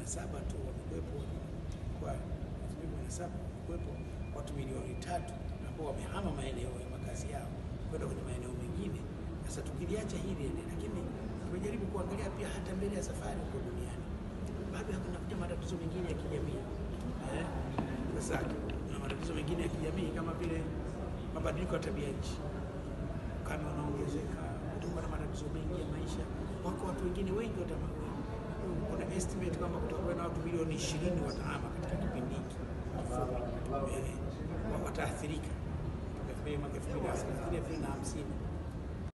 saba tu wamekuwepo kwa elfu mbili kumi na saba wamekuwepo watu milioni tatu ambao wamehama maeneo ya makazi yao kwenda kwenye maeneo mengine. Sasa tukiliacha hili ende, lakini tumejaribu kuangalia pia hata mbele ya safari huko duniani bado kunakuja matatizo mengine ya kijamii eh. Sasa kuna matatizo mengine ya kijamii kama vile mabadiliko ya tabia nchi, ukame unaongezeka, kutakuwa na matatizo mengi ya maisha. Wako watu wengine wengi watama, kuna estimate kwamba kutakuwa na watu milioni ishirini watahama katika kipindi hiki kifupi, eh, wa- wataathirika mwaka elfu mbili na thelathini, elfu mbili na hamsini